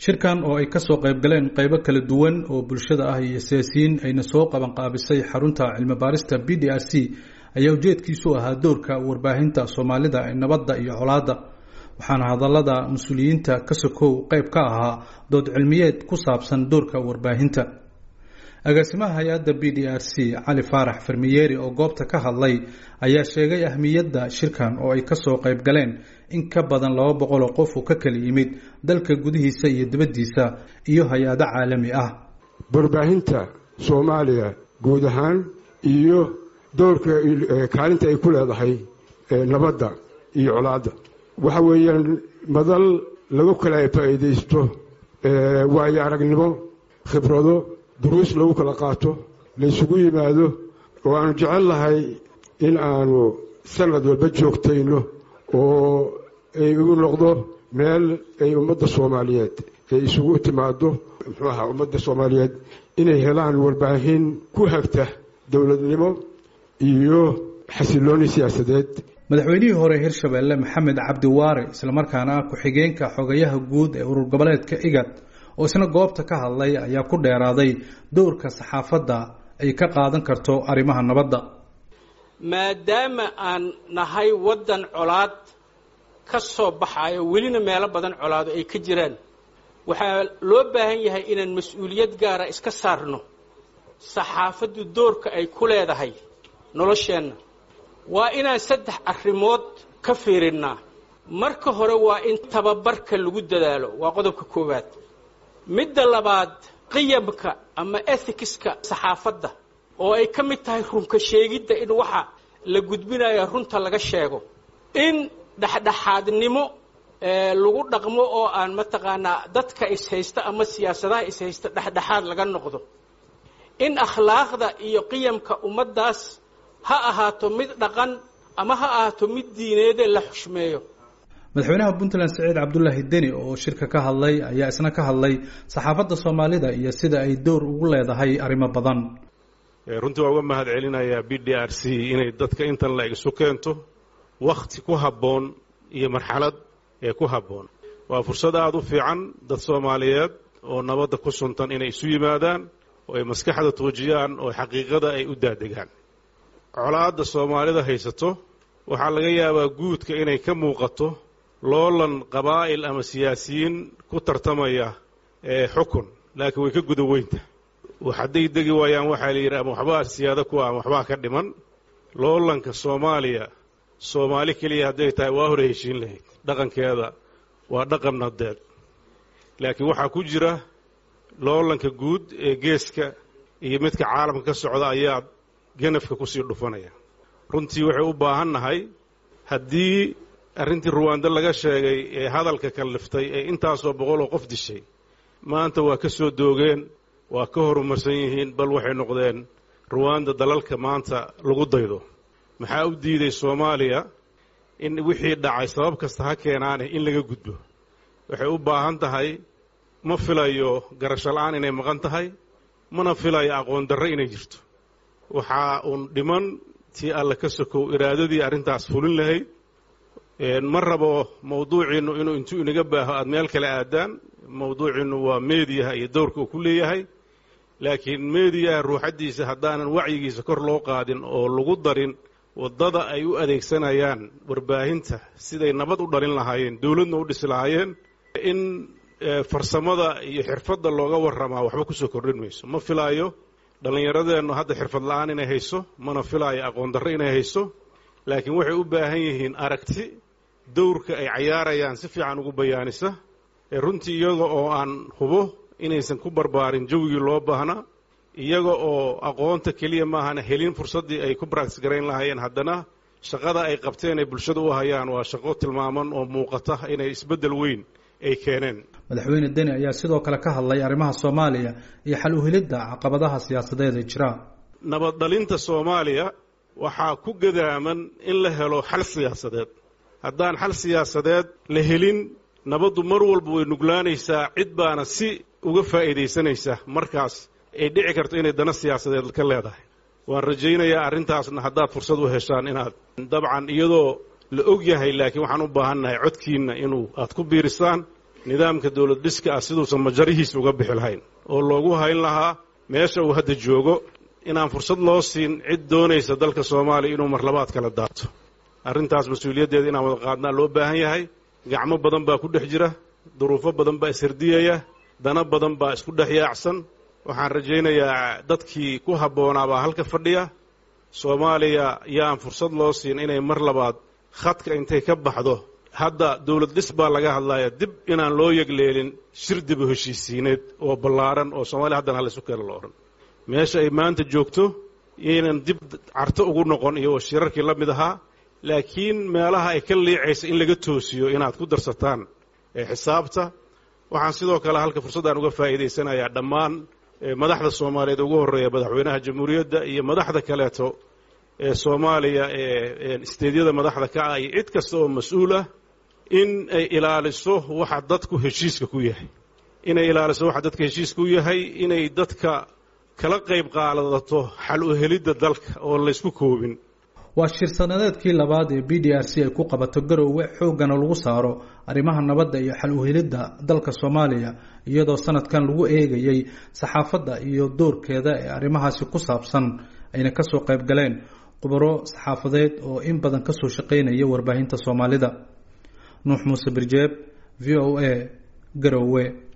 shirkan oo ay kasoo qayb galeen qaybo kala duwan oo bulshada ah iyo siyaasiyiin ayna soo qaban qaabisay xarunta cilmi baarista b d r c ayaa ujeedkiisu ahaa doorka warbaahinta soomaalida ee nabadda iyo colaadda waxaana hadallada mas-uuliyiinta ka sokow qayb ka ahaa dood cilmiyeed ku saabsan doorka warbaahinta agaasimaha hay-adda b d r c cali faarax farmiyeeri oo goobta ka hadlay ayaa sheegay ahmiyadda shirkan oo ay kasoo qayb galeen in ka badan laba boqol oo qof uu ka kala yimid dalka gudihiisa iyo dibaddiisa iyo hay-ado caalami ah warbaahinta soomaaliya guud ahaan iyo doorka kaalinta ay ku leedahay nabadda iyo colaadda waxa weeyaan madal lagu kala faa'iidaysto waayo aragnimo khibrado duruus lagu kala qaato laysugu yimaado oo aanu jecel lahay in aanu sanad walba joogtayno oo ay u noqdo meel ay ummadda soomaaliyeed ay isugu timaado muxuu ahaa ummadda soomaaliyeed inay helaan warbaahin ku hagta dowladnimo iyo xasilooni siyaasadeed madaxweynihii hore hirshabeelle maxamed cabdi waare islamarkaana ah ku-xigeenka xogayaha guud ee urur goboleedka igad oo isna goobta ka hadlay ayaa ku dheeraaday dowrka saxaafadda ay ka qaadan karto arrimaha nabadda maadaama aan nahay waddan colaad ka soo baxayo welina meelo badan colaado ay ka jiraan waxaa loo baahan yahay inaan mas-uuliyad gaara iska saarno saxaafaddu doorka ay ku leedahay nolosheenna waa inaan saddex arrimood ka fiirinnaa marka hore waa in tababarka lagu dadaalo waa qodobka koowaad midda labaad qiyamka ama ethicska saxaafadda oo ay ka mid tahay runka sheegidda in waxa la gudbinayo runta laga sheego in dhexdhexaadnimo lagu dhaqmo oo aan mataqaanaa dadka ishaysta ama siyaasadaha ishaysta dhexdhexaad laga noqdo in akhlaaqda iyo qiyamka ummaddaas ha ahaato mid dhaqan ama ha ahaato mid diineede la xushmeeyo madaxweynaha puntland saciid cabdulaahi deni oo shirka ka hadlay ayaa isna ka hadlay saxaafadda soomaalida iyo sida ay dowr ugu leedahay arrimo badan runtii waa uga mahad celinayaa b d r c inay dadka intan la isu keento wakhti ku habboon iyo marxalad ee ku habboon waa fursad aada u fiican dad soomaaliyeed oo nabadda ku suntan inay isu yimaadaan oo ay maskaxda tuujiyaan oo xaqiiqada ay u daadegaan colaadda soomaalida haysato waxaa laga yaabaa guudka inay ka muuqato loolan qabaa'il ama siyaasiyiin ku tartamaya ee xukun laakiin way ka guda weynta hadday degi waayaan waxaa la yidhi ama waxbaa siyaado kuwa ama waxbaa ka dhiman loolanka soomaaliya soomaali keliya hadday tahay waa hore heshiin lahayd dhaqankeeda waa dhaqan nadeed laakiin waxaa ku jira loolanka guud ee geeska iyo midka caalamka ka socda ayaa ganafka kusii dhufanaya runtii waxay u baahan nahay haddii arrintii ruwaando laga sheegay ee hadalka kalliftay ee intaasoo boqoloo qof dishay maanta waa ka soo doogeen waa ka horumarsan yihiin bal waxay noqdeen ruwaanda dalalka maanta lagu daydo maxaa u diiday soomaaliya in wixii dhacay sabab kasta ha keenaane in laga gudbo waxay u baahan tahay ma filayo garasho la-aan inay maqan tahay mana filayo aqoon darro inay jirto waxaa uun dhiman tii alla ka sokow iraadadii arrintaas fulin lahayd ma rabo mawduuciinnu inuu intuu inaga baaho aada meel kale aadaan mawduuciinnu waa meediyaha iyo dowrka uu ku leeyahay laakiin meediyaha ruuxaddiisa haddaanan wacyigiisa kor loo qaadin oo lagu darin waddada ay u adeegsanayaan warbaahinta siday nabad u dhalin lahaayeen dowladna u dhisi lahaayeen in farsamada iyo xirfadda looga warramaa waxba kusoo kordhin mayso ma filaayo dhallinyaradeennu hadda xirfad la-aan inay hayso mana filaayo aqoon darro inay hayso laakiin waxay u baahan yihiin aragti dowrka ay cayaarayaan si fiican ugu bayaanisa runtii iyaga oo aan hubo inaysan ku barbaarin jawigii loo baahnaa iyaga oo aqoonta keliya maahana helin fursaddii ay ku baractis garayn lahaayeen haddana shaqada ay qabteen ay bulshada u hayaan waa shaqo tilmaaman oo muuqata inay isbeddel weyn ay keeneen madaxweyne deni ayaa sidoo kale ka hadlay arrimaha soomaaliya iyo xal uhilidda caqabadaha siyaasadeed ee jira nabad dhalinta soomaaliya waxaa ku gadaaman in la helo xal siyaasadeed haddaan xal siyaasadeed la helin nabaddu mar walba way nuglaanaysaa cid baana si uga faa'iidaysanaysa markaas ay dhici karto inay dana siyaasadeed ka leedahay waan rajaynayaa arrintaasna haddaad fursad u heshaan inaad dabcan iyadoo la og yahay laakiin waxaan u baahannahay codkiinna inuu aad ku biirisaan nidaamka dowlad dhiska ah siduusan majarihiisa uga bixi lahayn oo loogu hayn lahaa meesha uu hadda joogo inaan fursad loo siin cid doonaysa dalka soomaaliya inuu marlabaad kala daato arrintaas mas-uuliyaddeeda inaan wada qaadnaa loo baahan yahay gacmo badan baa ku dhex jira duruufo badan baa ishardiyaya dana badan baa isku dhex yaacsan waxaan rajaynayaa dadkii ku habboonaa baa halka fadhiya soomaaliya yaan fursad loo siin inay mar labaad khadka intay ka baxdo hadda dowlad dhis baa laga hadlaya dib inaan loo yegleelin shir dibu heshiisiineed oo ballaaran oo soomaaliya haddana hal isu keena lo odhan meesha ay maanta joogto yaynan dib carto ugu noqon iyo shirarkii la mid ahaa laakiin meelaha ay ka liicaysa in laga toosiyo inaad ku darsataan ee xisaabta waxaan sidoo kale halka fursaddan uga faa'iidaysanayaa dhammaan madaxda soomaaliyeed ugu horreeya madaxweynaha jamhuuriyadda iyo madaxda kaleeto ee soomaaliya ee isteedyada madaxda ka ah iyo cid kasta oo mas-uul ah in ay ilaaliso waxa dadku heshiiska ku yahay inay ilaaliso waxa dadka heshiiska u yahay inay dadka kala qayb qaadato xal u helidda dalka oo laysku koobin waa shir sanadeedkii labaad ee b d r c ay ku qabato garoowe xooggana lagu saaro arrimaha nabadda iyo xal uhelidda dalka soomaaliya iyadoo sanadkan lagu eegayey saxaafadda iyo doorkeeda ee arrimahaasi ku saabsan ayna kasoo qayb galeen khubaro saxaafadeed oo in badan kasoo shaqaynaya warbaahinta soomaalida nuux muuse birjeeb v o a garoowe